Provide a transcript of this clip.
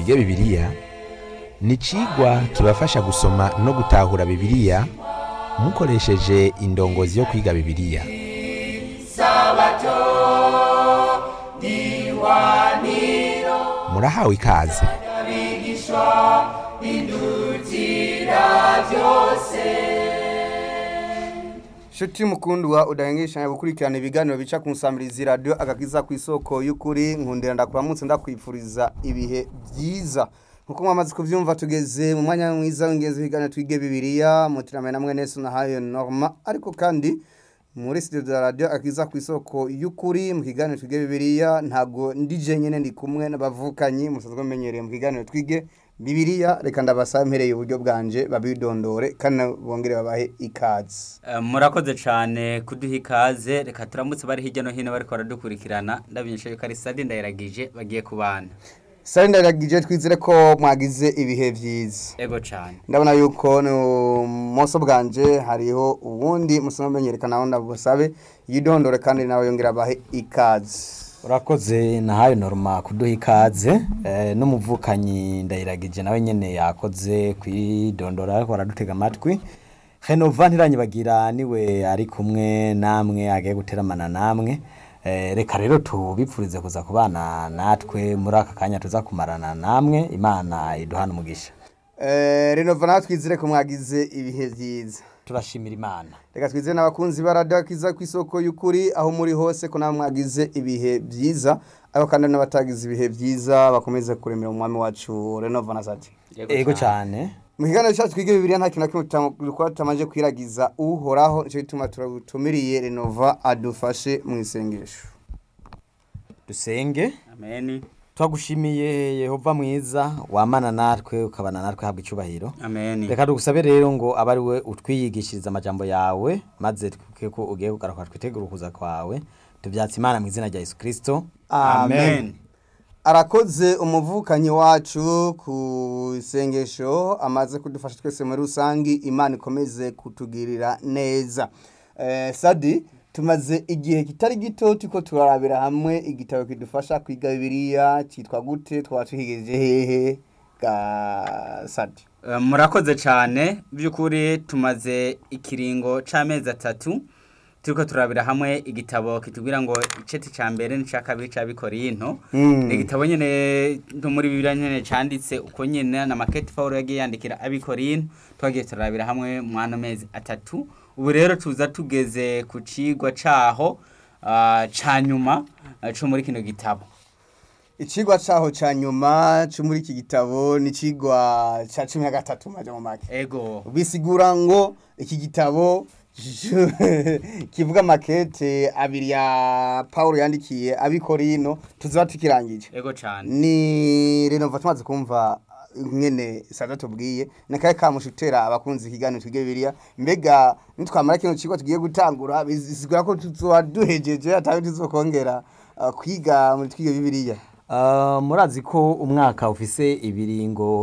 twige bibiliya ni icigwa kibafasha gusoma no gutahura bibiliya mukoresheje indongozi yo kwiga bibiliya murahawe ikaze Shuti mukundwa udahengeshanya gukurikirana ibiganiro bica ku nsamirizi radio agakiza ku isoko y'ukuri nkundira ndakuramutse ndakwifuriza ibihe byiza nkuko mwamaze kuvyumva tugeze mu mwanya mwiza w'ingenzi ibiganiro twige bibiliya mutirame namwe nese na hayo norma ariko kandi muri studio za radio akiza ku isoko y'ukuri mu kiganiro twige bibiliya ntago ndije nyene ndi kumwe n'abavukanyi musanzwe menyereye mu kiganiro twige bibiliya reka ndabasaba mpereye uburyo bwanje babidondore kandi bongere babahe ikaze Eh, murakoze cyane kuduha ikaze reka turamutse bari hirya no hino bariko baradukurikirana ndabinyesha yuko ari sadi ndayiragije bagiye kubana sari ndaragije twizere ko mwagize ibihe byiza ego cyane ndabona yuko ni umunsi bwanje hariho ubundi musoma menyereka nawe ndabusabe yidondore kandi nawe yongera abahe ikaze urakoze nahayo norma kuduha ikaze eh, n'umuvukanyi ndayiragije nawe nyene yakoze kwidondora ariko baradutega amatwi henova ntiranyibagira niwe ari kumwe namwe agiye guteramana namwe eh, reka rero tubipfurize kuza kubana natwe muri aka kanya tuza kumarana namwe imana iduhana umugisha Eh, renova nawe twizere ko mwagize ibihe byiza turashimira imana reka twizere n'abakunzi baradakiza ku isoko y'ukuri aho muri hose ko nawe mwagize ibihe byiza ariko kandi n'abatagize ibihe byiza bakomeze kuremera umwami wacu renova na sati ego cyane mu kiganiro cyacu twige bibiliya nta kintu na kimwe tuta- tutamaze kwiragiza uhoraho nicyo gituma turatumiriye renova adufashe mu isengesho dusenge ameni twagushimiye yehova mwiza wamana natwe ukabana natwe habwa icyubahiro ameni reka dugusabe rero ngo abe ari we utwiyigishiriza amajambo yawe maze twibuke ko ugiye kugaruka twitegura ukuza kwawe tubyatse imana mu izina rya yesu kirisito amen arakoze umuvukanyi wacu ku isengesho amaze kudufasha twese muri rusange imana ikomeze kutugirira neza Eh, sadi tumaze igihe kitari gito turiko turarabira hamwe igitabo kidufasha kwiga bibiliya cyitwa gute twaba tuhigeje hehe ga sadi Eh, murakoze cyane by'ukuri tumaze ikiringo c'amezi atatu turiko turabira hamwe igitabo kitubwira ngo iceti ca mbere n'icya kabiri ca bikorinto Mm. ni igitabo nyene no muri bibiliya nyene canditse uko nyene na maketi pawulo yagiye yandikira abikorinto twagiye turabira hamwe mu ano mezi atatu ubu rero tuza tugeze ku cigwa caho ah, ca nyuma ah, co muri kino gitabo icigwa caho ca nyuma co muri iki gitabo ni icigwa ca cumi na gatatu maja mu make ego bisigura ngo iki gitabo kivuga makete abiri ya paul yandikiye abikorino tuzaba tukirangije ego cane ni renova tumaze kumva nyene sada tubwiye nakaye kamushutera abakunzi ikiganiro twige bibiliya mbega nitwamara kino kigo tugiye gutangura bisigura ko tuzoba duhejeje atawe tuzokongera uh, kwiga muri twige bibiliya Uh, murazi ko umwaka ufise ibiringo